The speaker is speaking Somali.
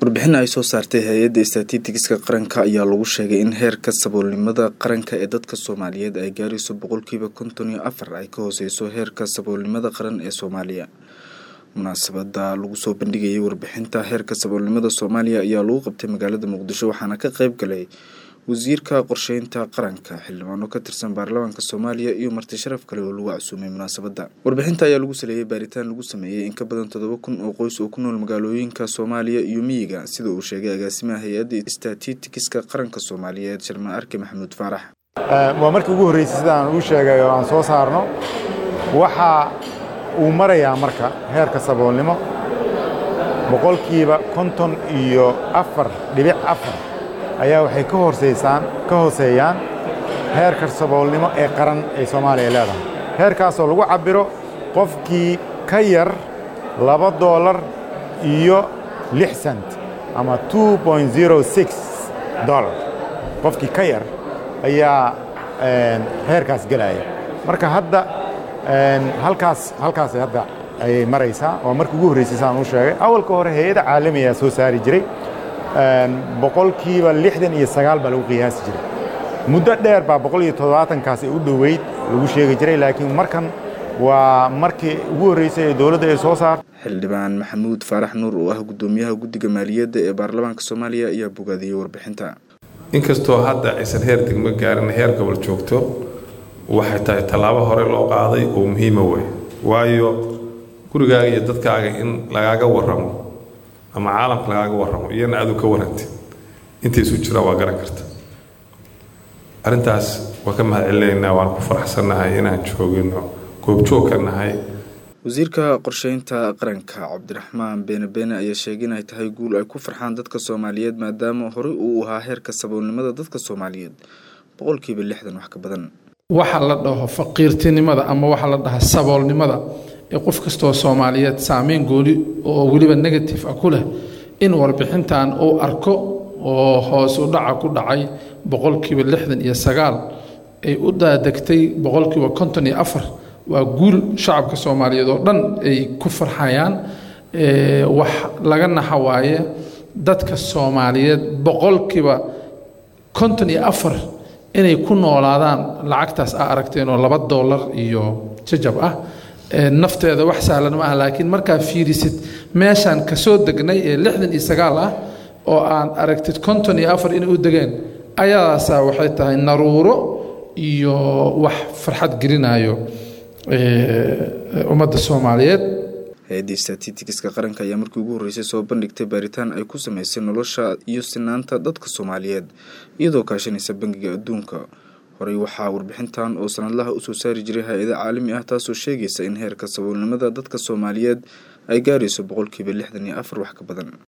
warbixin ay soo saartay hay-adda statitiska qaranka ayaa lagu sheegay in heerka saboolnimada qaranka ee dadka soomaaliyeed ay gaarayso boqolkiiba konton iyo afar ay ka hooseyso heerka saboolnimada qaran ee soomaaliya munaasabada lagu soo bandhigayay warbixinta heerka saboolnimada soomaaliya ayaa lagu qabtay magaalada muqdisho waxaana ka qeyb galay wasiirka qorsheynta qaranka xildhibaano ka tirsan baarlamaanka soomaaliya iyo marti sharaf kale oo lagu casuumay munaasabada warbixinta ayaa lagu saleeyay baaritaan lagu sameeyey in ka badan toddoba kun oo qoys oo ku nool magaalooyinka soomaaliya iyo miyiga sida uu sheegay agaasimaha hay-adda statitikiska qaranka soomaaliyeed sharma arke maxamuud faarax waa markii ugu horreysay sidaan uu sheegay oo aan soo saarno waxa uu marayaa marka heerka saboolnimo boqolkiiba konton iyo afar dhibic afar ayaa waxay ka horseysaan ka hooseeyaan heerka saboolnimo ee qaran ee soomaaliya leedahay heerkaasoo lagu cabbiro qofkii ka yar laba doolar iyo lix cent ama two point zero six dollar qofkii ka yar ayaa heerkaas gelaya marka hadda halkaas halkaas hadda ayay maraysaa waa markii ugu horreysay saan uu sheegay awalka hore hay-ada caalamiyaa soo saari jiray boqolkiiba lixdan iyo sagaal baa lagu qiyaasi jiray muddo dheer baa boqol iyo toddobaatankaas u dhoweyd lagu sheegi jiray laakiin markan waa markii ugu horreysay ee dowladda ay soo saarto xildhibaan maxamuud faarax nuur oo ah guddoomiyaha guddiga maaliyadda ee baarlamaanka soomaaliya ayaa bogaadiyey warbixinta inkastoo hadda aysan heer degmo gaarin heer gobol joogto waxay tahay tallaabo hore loo qaaday oo muhiima wey waayo gurigaaga iyo dadkaaga in lagaaga warramo ama caalamka lagaaga warramo iyana aadu ka warantid intay isu jiraan waa garan karta arrintaas waa ka mahad celinaynaa waan ku faraxsannahay inaan joogino goobjoog ka nahay wasiirka qorsheynta qaranka cabdiraxmaan beene beene ayaa sheegay in ay tahay guul ay ku farxaan dadka soomaaliyeed maadaama horey uu ahaa heerka saboolnimada dadka soomaaliyeed boqolkiiba lixdan wax ka badan waxa la dhaho faqiirtinimada ama waxa la dhaha saboolnimada ee qof kastoo soomaaliyeed saameyn gooli oo weliba negative ah ku leh in warbixintan uu arko oo hoos u dhaca ku dhacay boqolkiiba lixdan iyo sagaal ay u daadegtay boqolkiiba konton iyo afar waa guul shacabka soomaaliyeed oo dhan ay ku farxayaan wax laga naxa waaye dadka soomaaliyeed boqolkiiba konton iyo afar inay ku noolaadaan lacagtaas aa aragteen oo laba doolar iyo jajab ah nafteeda wax sahlan ma ah laakiin markaa fiirisid meeshaan kasoo degnay ee lixdan iyo sagaal ah oo aan aragtid konton iyo afar inay u degeen ayadaasaa waxay tahay naruuro iyo wax farxad gelinayo ummadda soomaaliyeed hay-adda statitikiska qaranka ayaa markii ugu horreysay soo bandhigtay baaritaan ay ku sameysay nolosha iyo sinaanta dadka soomaaliyeed iyadoo kaashanaysa bangiga adduunka horey waxaa warbixintan oo sanadlaha usoo saari jiray hay-ada caalami ah taasoo sheegaysa in heerka saboolnimada dadka soomaaliyeed ay gaarayso boqolkiiba lixdan iyo afar wax ka badan